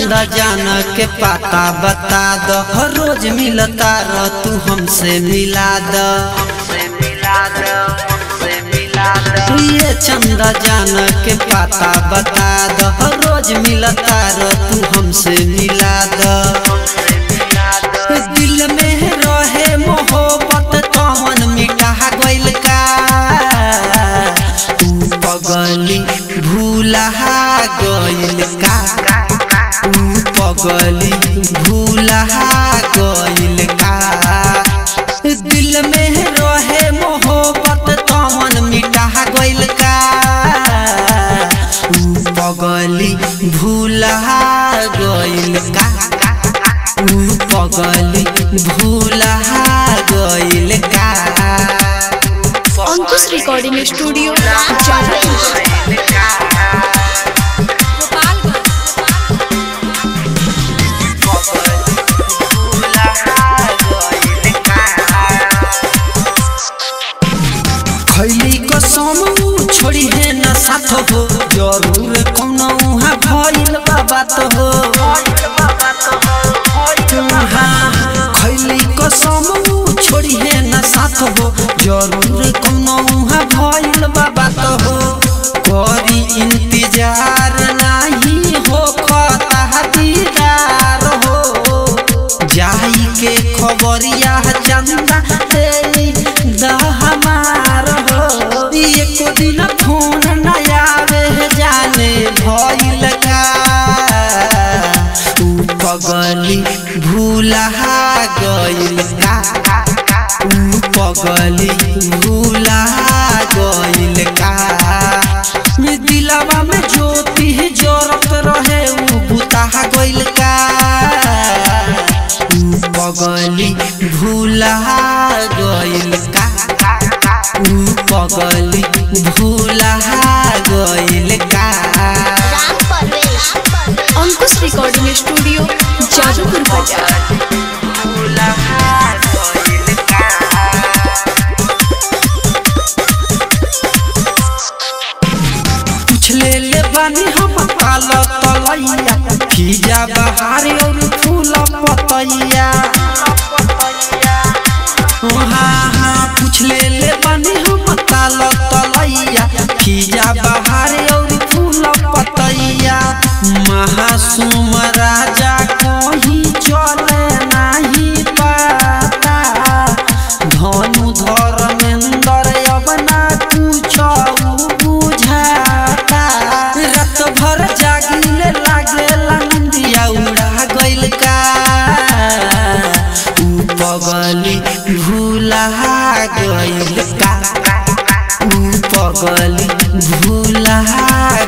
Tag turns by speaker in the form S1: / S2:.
S1: चंदा जान के पाता बता दो हर रोज मिलता रह तू हमसे मिला दो ये चंदा जान के पाता बता दो हर रोज मिलता रह तू हमसे मिला दो दिल में रहे मोहब्बत कौन मिटा गइल का तू पगली भूला गइल का तू पगली भूला गइल का दिल में रहे मोहब्बत कौन मिटा गइल का तू पगली भूला गइल का तू पगली भूला गइल का
S2: अंकुश रिकॉर्डिंग स्टूडियो जादवपुर
S1: खैली कसम छोड़ी है न साथ हो जरूर कौनो उहाँ भइल बा बात हो हाँ, खैली कसम छोड़ी है न साथ हो जरूर कौनो उहाँ भइल बा बात हो करी इंतजार नाही हो खता दीदार हो जाई के खबरिया चंदा दे द हमार हो एको दिन फोन न आवे जाने भइल का ऊ पगली भूला गइल का ऊ पगली भूला गइल का में दिलवा में ज्योति जरत रहे ऊ बुता गइल का ऊ पगली भूला गइल का ऊ पगली भूला गइल का
S2: अंकुश रिकॉर्डिंग स्टूडियो जादवपुर बाजार
S1: भूला गइल का पूछले ले बानी हम काल तलैया खीजा बहारी और फूल पतैया हाँ हाँ पूछले ले बानी हम काल तलैया खीजा बहारी और फूल पतैया महासुम राजा कहीं चले नहीं पाता धनु धर्मेंद्र अब ना कुछ बुझाता रात भर जागिले लागेला निंदिया उड़ा गइल का ऊ पगली भूला गइल का ऊ पगली भूला